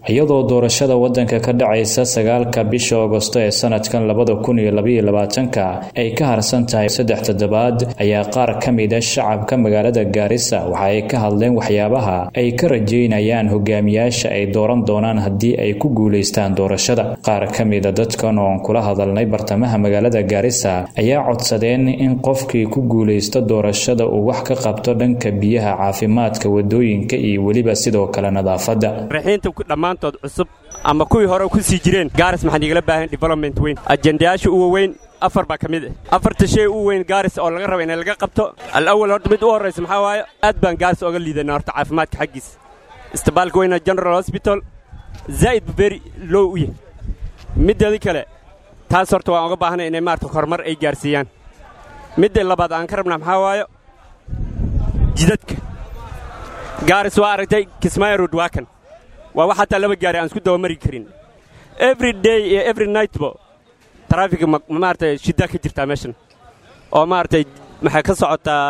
iyadoo doorashada wadanka ka dhacaysa sagaalka bisha agosto ee sanadkan labada kun iyo labaiyo labaatanka ay ka harsan tahay saddex toddobaad ayaa qaar ka mida shacabka magaalada gaarisa waxa ay ka hadleen waxyaabaha ay ka rajeynayaan hogaamiyaasha ay dooran doonaan haddii ay ku guulaystaan doorashada qaar ka mida dadkan oon kula hadalnay bartamaha magaalada gaarisa ayaa codsadeen in qofkii ku guulaysta doorashada uu wax ka qabto dhanka biyaha caafimaadka wadooyinka iyo weliba sidoo kale nadaafadda dhammaantood cusub ama kuwii hore ku sii jireen gaaris maxaan igala baahan development weyn ajendayaasha uwa weyn afar baa ka mid ah afarta shay u weyn gaaris oo laga raba inay laga qabto alawal horta mid u horraysa maxaa waaye aad baan gaaris oga liidanaa horta caafimaadka xaggiisa isbitaalka weyna general hosbital zaa'id beri low u yahay middeedii kale taas horta waan oga baahnay inay maarata horumar ay gaarsiiyaan midda labaad aan ka rabnaa maxaa waayo jidadka gaaris waa aragtay kismaayo road waa kan waa wax hataa laba gaari aan isku dabamari karin every day iyo every nightbo taraafiga maaragtay shidda ka jirtaa meeshan oo maaragtay maxay ka socotaa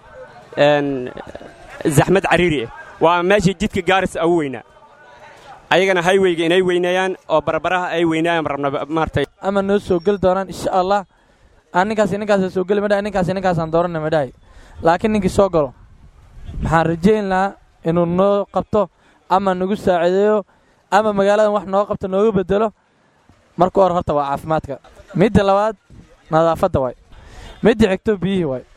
zaxmad cariiri ah waa meeshii jidka gaaris ugu weynaa ayagana hayweyga inay weyneeyaan oo barbaraha ay weynaayaan rabna maaragtay ama noo soo geli doonaan insha allah aan ninkaas ninkaasa soo geli madhahay ninkaas ninkaasaan dooranna madhahay laakiin ninkii soo galo maxaan rajayn lahaa inuu noo qabto ama nagu saaciideeyo ama magaaladan wax nooga qabto nooga bedelo marka hor horta waa caafimaadka midda labaad nadaafadda waay midda xigto biyihii waay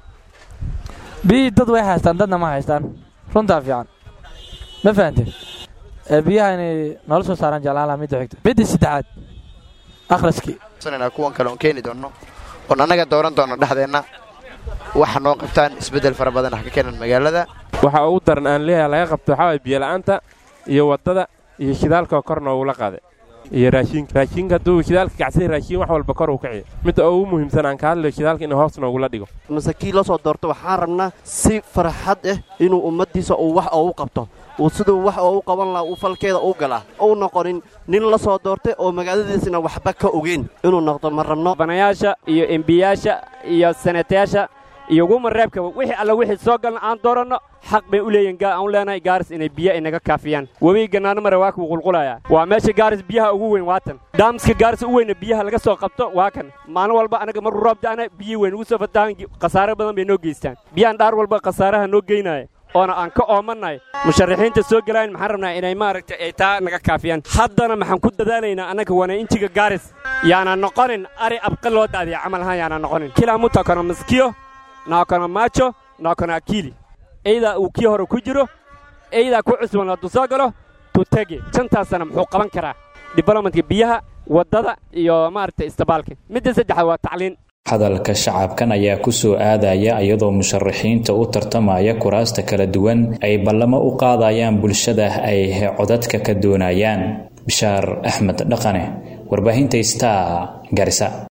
biyihii dad way haystaan dadna ma haystaan runtaa fiican ma fahanteen biyaha inay noola soo saaraan jeclaalaha midda xigto midda saddexaad akhriskii kuwan kale oon keeni doonno oon annaga dooran doonno dhexdeenna waxa noo qabtaan isbeddel fara badan ah ka keenan magaalada waxa ugu daran aan leeyahay laga qabto waxaa waay biyola'aanta iyo waddada iyo shidaalka kor noogula qaada iyo raashiinka raashiinka hadduu shidaalka kacsay raashiin wax walba kor uu kaciyo midda ugu muhiimsan aan ka hadlayo shidaalka inuu hoos noogula dhigo mase kii la soo doorto waxaan rabnaa si farxad ah inuu ummaddiisa uu wax oogu qabto uu siduu wax oogu qaban lahaa uu falkeeda u galaa uu noqonin nin la soo doortay oo magaaladiisina waxba ka ogeyn inuu noqdo ma rabno banayaasha iyo embiyaasha iyo senatayaasha iyo guma reebka wixii alla wixii soo galna aan dooranno xaq bay u leeyihin aan u leenahay gaaris inay biyo inaga kaafiyaan webiga gannaano mare waa kuu qulqulayaa waa meesha gaaris biyaha ugu weyn waa tan daamska gaaris u weyna biyaha laga soo qabto waa kan maalin walba anaga markuu roob da'ana biyii weyn ugu soo fatahan khasaare badan bay noo geystaan biyahan dhaar walba khasaaraha noo geynaya oona aan ka oomannahay musharaxiinta soo gelayan maxaan rabnaa inay maaragtay ay taa naga kaafiyaan haddana maxaan ku dadaalaynaa annaga wanainjiga gaaris yaana noqonin ari abqa loo daadiya camal ahaan yaana noqonin kilaa mutakono maskiyo naakona maajo naakona akili eydaa uu kii hore ku jiro eydaa ku cusban hadduu soo galo tutege shantaasana muxuu qaban karaa diblomatka biyaha waddada iyo maaragtay istibaalka midda saddexaad waa tacliin hadalka shacabkan ayaa ku soo aadaya iyadoo musharaxiinta u tartamaya kuraasta kala duwan ay ballamo u qaadayaan bulshada ay codadka ka doonayaan bishaar axmed dhaqane warbaahinta star garisa